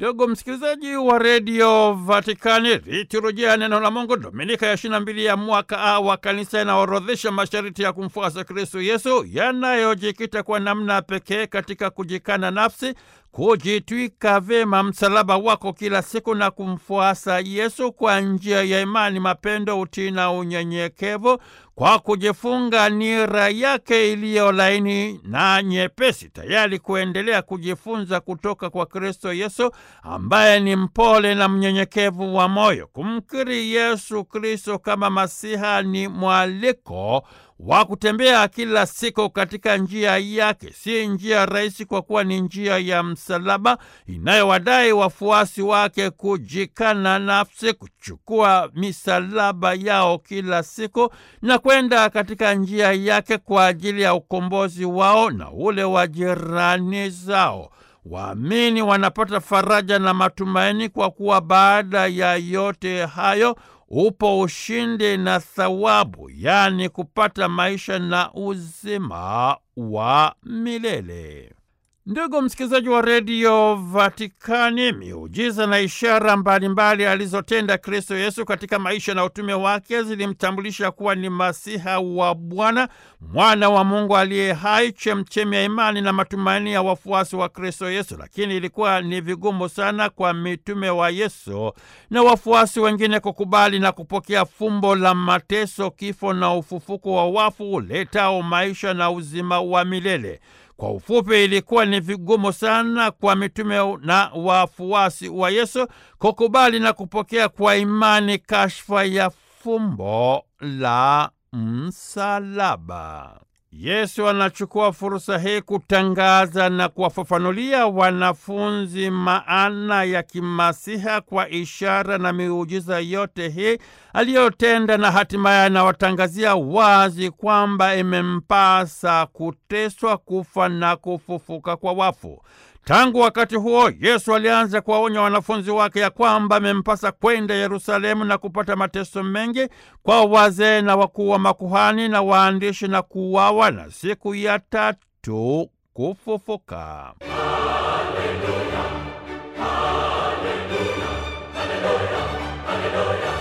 Ndugu msikilizaji wa redio Vatikani, liturujia ya neno la Mungu dominika ya ishirini na mbili ya mwaka A wa kanisa inaorodhesha masharti ya kumfuasa Kristo Yesu yanayojikita kwa namna pekee katika kujikana nafsi, kujitwika vyema msalaba wako kila siku na kumfuasa Yesu kwa njia ya imani, mapendo, utii na unyenyekevu, kwa kujifunga nira yake iliyo laini na nyepesi, tayari kuendelea kujifunza kutoka kwa Kristo Yesu ambaye ni mpole na mnyenyekevu wa moyo. Kumkiri Yesu Kristo kama Masiha ni mwaliko wa kutembea kila siku katika njia yake. Si njia rahisi, kwa kuwa ni njia ya msalaba inayowadai wafuasi wake kujikana nafsi, kuchukua misalaba yao kila siku na kwenda katika njia yake kwa ajili ya ukombozi wao na ule wa jirani zao. Waamini wanapata faraja na matumaini kwa kuwa baada ya yote hayo upo ushindi na thawabu, yaani kupata maisha na uzima wa milele. Ndugu msikilizaji wa redio Vatikani, miujiza na ishara mbalimbali alizotenda Kristo Yesu katika maisha na utume wake zilimtambulisha kuwa ni Masiha wa Bwana, mwana wa Mungu aliye hai, chemchemi ya imani na matumaini ya wafuasi wa Kristo Yesu. Lakini ilikuwa ni vigumu sana kwa mitume wa Yesu na wafuasi wengine kukubali na kupokea fumbo la mateso, kifo na ufufuko wa wafu uletao maisha na uzima wa milele. Kwa ufupi, ilikuwa ni vigumu sana kwa mitume na wafuasi wa Yesu kukubali na kupokea kwa imani kashfa ya fumbo la msalaba. Yesu anachukua fursa hii kutangaza na kuwafafanulia wanafunzi maana ya kimasiha kwa ishara na miujiza yote hii aliyotenda, na hatimaye anawatangazia wazi kwamba imempasa kuteswa, kufa na kufufuka kwa wafu. Tangu wakati huo Yesu alianza kuwaonya wanafunzi wake ya kwamba amempasa kwenda Yerusalemu na kupata mateso mengi kwa wazee na wakuu wa makuhani na waandishi na kuuawa na siku ya tatu kufufuka. Haleluya, haleluya, haleluya, haleluya.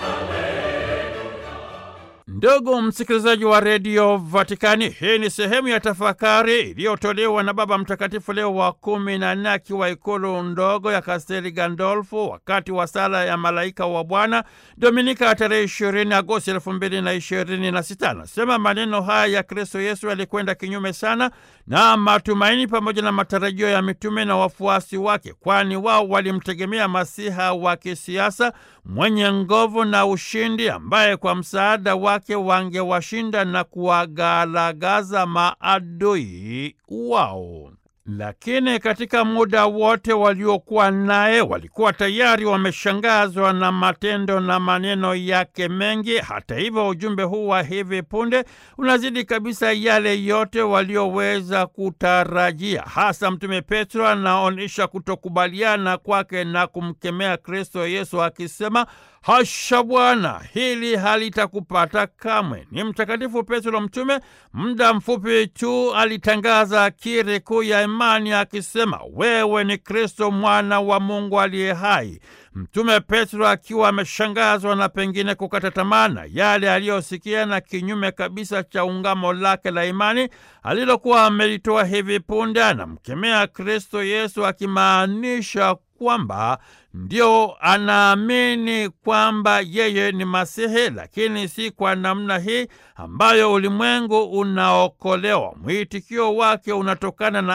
Ndugu msikilizaji wa redio Vatikani, hii ni sehemu ya tafakari iliyotolewa na Baba Mtakatifu Leo wa kumi na nne akiwa ikulu ndogo ya Kasteli Gandolfo wakati wa sala ya malaika wa Bwana Dominika ya tarehe ishirini Agosti elfu mbili na ishirini na sita. Anasema maneno haya ya Kristo Yesu yalikwenda kinyume sana na matumaini pamoja na matarajio ya mitume na wafuasi wake, kwani wao walimtegemea Masiha wa kisiasa mwenye nguvu na ushindi, ambaye kwa msaada wake wangewashinda na kuwagalagaza maadui wao. Lakini katika muda wote waliokuwa naye walikuwa tayari wameshangazwa na matendo na maneno yake mengi. Hata hivyo, ujumbe huu wa hivi punde unazidi kabisa yale yote walioweza kutarajia. Hasa Mtume Petro anaonyesha kutokubaliana kwake na kumkemea Kristo Yesu akisema, Hasha Bwana, hili halitakupata kamwe. Ni Mtakatifu Petro mtume, muda mfupi tu alitangaza akiri kuu ya imani akisema, wewe ni Kristo mwana wa Mungu aliye hai. Mtume Petro akiwa ameshangazwa na pengine kukata tamaa na yale aliyosikia na kinyume kabisa cha ungamo lake la imani alilokuwa amelitoa hivi punde, anamkemea Kristo Yesu akimaanisha kwamba ndio anaamini kwamba yeye ni Masihi, lakini si kwa namna hii ambayo ulimwengu unaokolewa. Mwitikio wake unatokana na